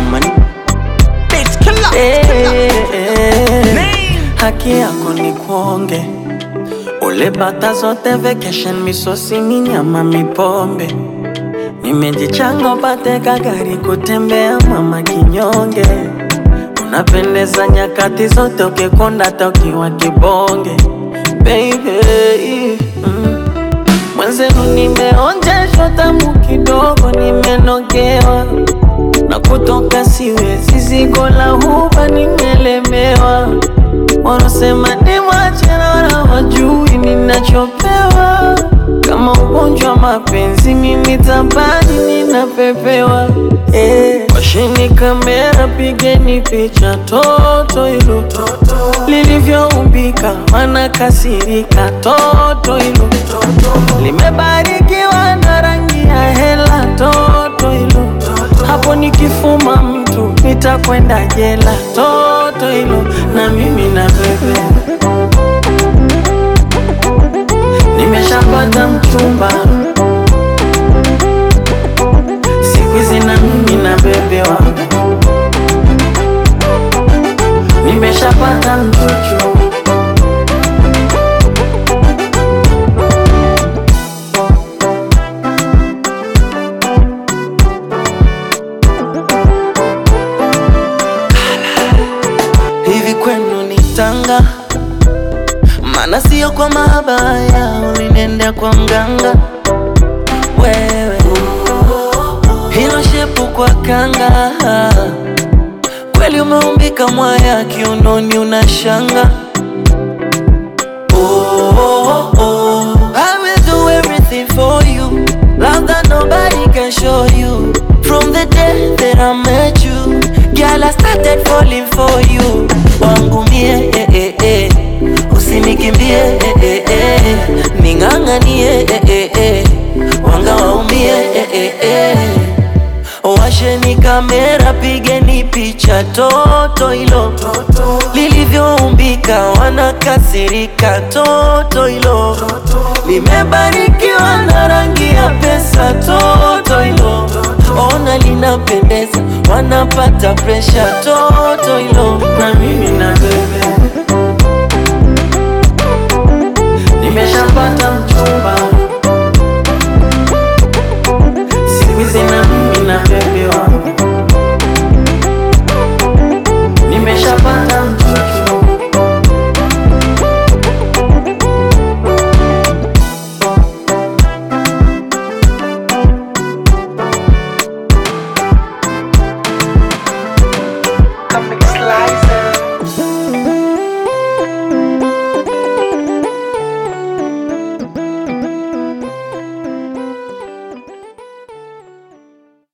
mani Bitch, killer. Eh, eh, haki yako ni kuonge ule bata zote vacation misosi minyama mipombe nimejichanga upate kagari kutembea mama kinyonge unapendeza nyakati zote ukikonda hata ukiwa kibonge baby mm. Mwenzenu nimeonjeshwa tamu kidogo, nimenogewa na kutoka siwezi, zigo la huba nimelemewa. Wanasema nimwache na wala wajui ninachopewa. Kama ugonjwa wa mapenzi, mimi tabani ninapepewa. Eh, washeni kamera, pigeni picha toto hilo lilivyoumbika, wanakasirika toto hilo limebarikiwa na rangi ya hela toto hilo hapo nikifuma mtu nitakwenda jela toto hilo na mimi na bebe nimeshapata mchumba siku hizi na mimi na bebewa nimeshapata mchuchu hivi kwenu ni tanga maana sio kwa mabaya ulinenda kwa mganga wewe hilo shepu kwa kanga kweli umeumbika mwaya kiunoni unashanga oh, oh, oh. I will do everything for you love that nobody can show you from the day that I met you girl I started falling for you wangu mie eh, eh, eh. usinikimbie eh, eh, eh. ning'ang'anie eh, eh, eh. wanga waumie eh, eh, eh. Washeni kamera, pigeni picha toto hilo lilivyoumbika, wanakasirika toto hilo limebarikiwa na rangi ya pesa toto hilo ona linapendeza, wanapata presha toto hilo na mimi na bebe nimeshapata mchumba